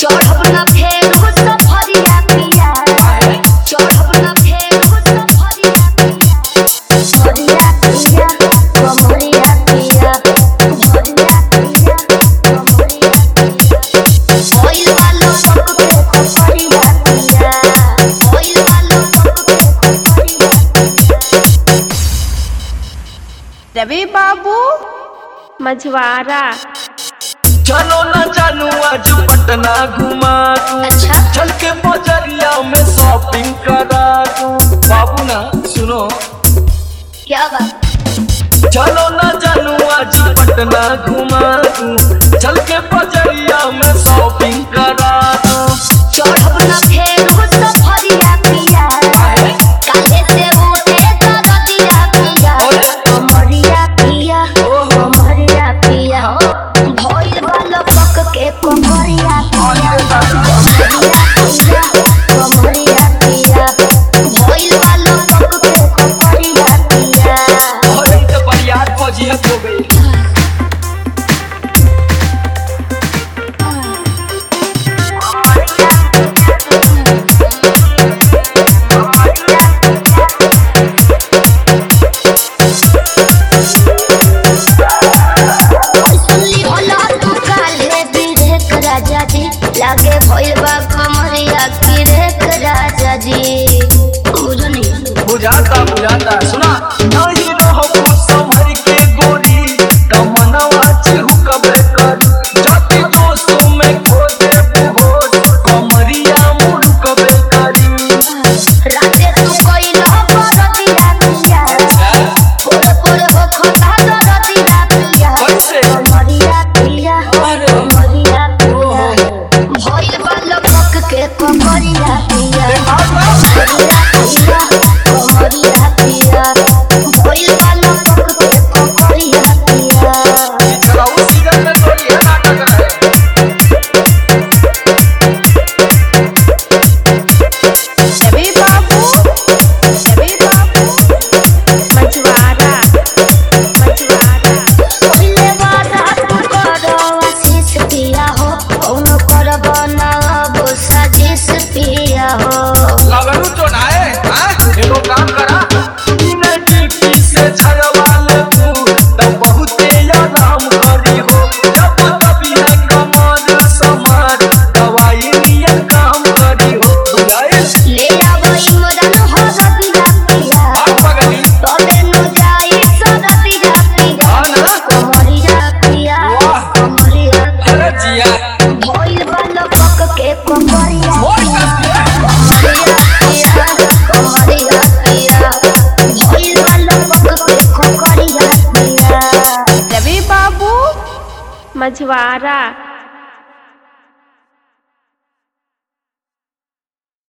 चढ़ब न फेर हो सफरिया पिया चढ़ब न फेर हो सफरिया पिया सफरिया पिया कमरिया पिया भरिया पिया कमरिया पिया ओइल वालो पक के खपरिया पिया ओइल वालो पक के खपरिया पिया रवि बाबू मझवारा चलो ना जानू आज पटना घुमा दूं अच्छा चल के बजरिया में शॉपिंग करा दूं बाबू ना सुनो क्या बात चलो ना जानू आज पटना घुमा दूं चल के बजरिया में शॉपिंग करा दूं चढ़ब न फेर हो सफरिया पिया काहे से उठे दरदिया पिया कमरिया पिया कमरिया पिया भइल वाला पक के कमरिया पिया कमरिया पिया कमरिया पिया भइल वाला पक के कमरिया पिया अरे तो बरियात फौजियत हो गई सुनली होला तू काले बिरेक राजा जी लागे भइल बा कमरिया किरेक राजा जी बुझो नहीं बुझाता बुझाता सुना नहीं रहो संभर के गोरी तमनवा चिहु कबे कर जाति दोस्तों में खो दे होश कमरिया मुड़ कबे करी राते तू कइल बरदिया पिया पोर पोर हो खता दरदिया पिया कैसे? कमरिया पिया अरे। कमरिया पिया भइल बा लपक के कमरिया पिया कमरिया पिया कमरिया पिया भइल बा लपक के कमरिया पिया चलाऊ सीजन में थोड़ी है नाटक है रवि बाबू रवि बाबू मझवारा मझवारा पहिले बारा तू करो आशीष पिया हो कौनो करब ना अब साजिश पिया हो लगनू तो ना है हाँ? एगो काम करा बिना ड्यूटी से झगवा ले तू तब बहुते आराम करी हो जब तभी है कमर समार दवाई नियन काम करी हो बुझाइल ले आब इमरान हो रबिया पिया आग पगली तबे नु जाई सरबिया पिया हाँ ना? कमरिया पिया वाह। कमरिया अरे जिया भइल बल पक के कमरिया मोर कसलिया कमरिया पिया कमरिया पिया भइल बल पक के कमरिया पिया रवि बाबू मझवारा